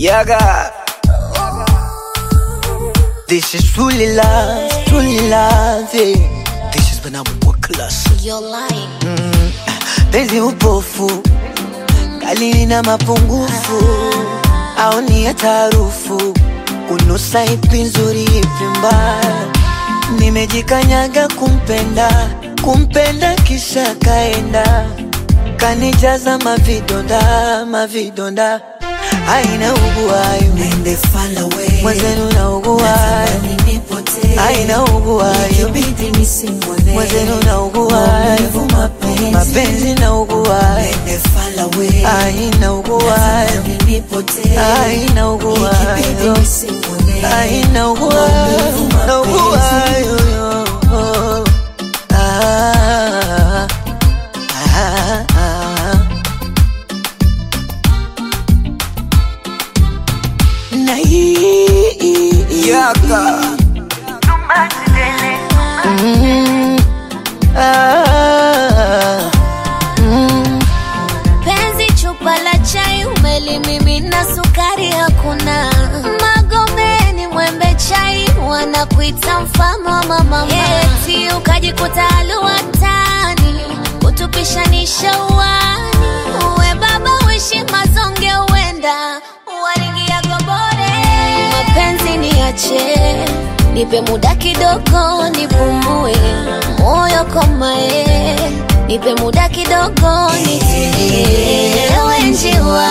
Yaga. This is truly love, truly love. Yeah. This is when I'm work class. You're lying. Penzi upofu, kali na mapungufu, au ni ya tarufu, kunusa ipi nzuri ipi mbaya. Nimejikanyaga kumpenda, kumpenda kisha kaenda, kanijaza mavidonda, mavidonda, aina uguayo Nende far away. mwenzenu na uguayo, Natamani nipotee. aina uguayo Ikibidi nisimwone. mwenzenu na uguayo, Maumivu mapenzi. mapenzi na uguayo Nende far away. aina uguayo Natamani nipotee. aina uguayo Ikibidi nisimwone. aina uguayo Maumivu na uguayo mapenzi. Ah, ah, ah. Na hii Yaka. Mm, ah, mm. Penzi chupa la chai umelimimina, sukari hakuna. Magomeni mwembe chai wanakuita mfalme wa mama, eti ukajikuta aluwatani kutupishanisha uwani. Uwe baba uishi mazonge, uenda walingia gobore. Mapenzi niache, nipe muda kidogo nipumue, moyo komae, nipe muda kidogo nitulie. Ewe njiwa,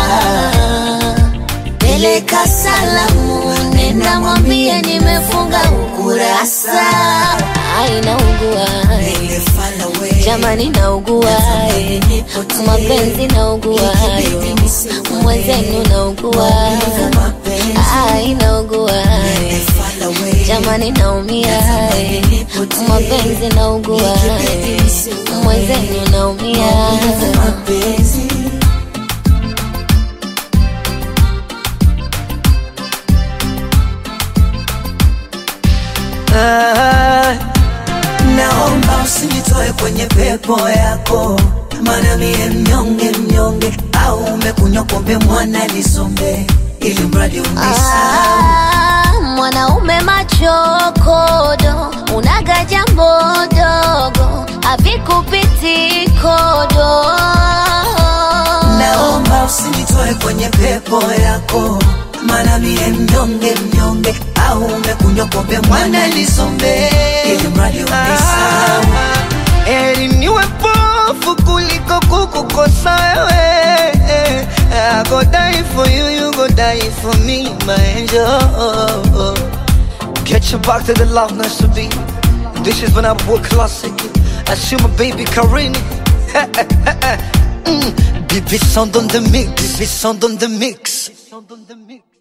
peleka salamu, nenda mwambie nimefunga ukurasa. Ai, naugua Nende far away. jamani, naugua mapenzi, naugua Ikibidi nisimwone. mwenzenu, naugua Maumivu mapenzi. ai, naugua Nende far away. jamani, naumia mapenzi, naugua Ikibidi nisimwone. mwenzenu, naumia Maumivu mapenzi. Ah, Naomba usinitoe kwenye pepo yako, maana mie mnyonge mnyonge, au umekunywa pombe mwana nisombe, ili mradi unisahau. Ah, mwanaume machokodo, unaga jambo dogo, havikupiti kodo. Naomba usinitoe kwenye pepo yako, maana mie mnyonge mnyonge, au umekunywa pombe mwana nisombe, ili mradi unisahau. Heri niwe pofu kuliko kukukosa wewe. I go die for you, you go die for me, my angel. Get your back to the love nice to be. This is when I work classic. I see my baby Karini. mm. Baby sound on the mix, baby sound on the mix. Sound on the mix.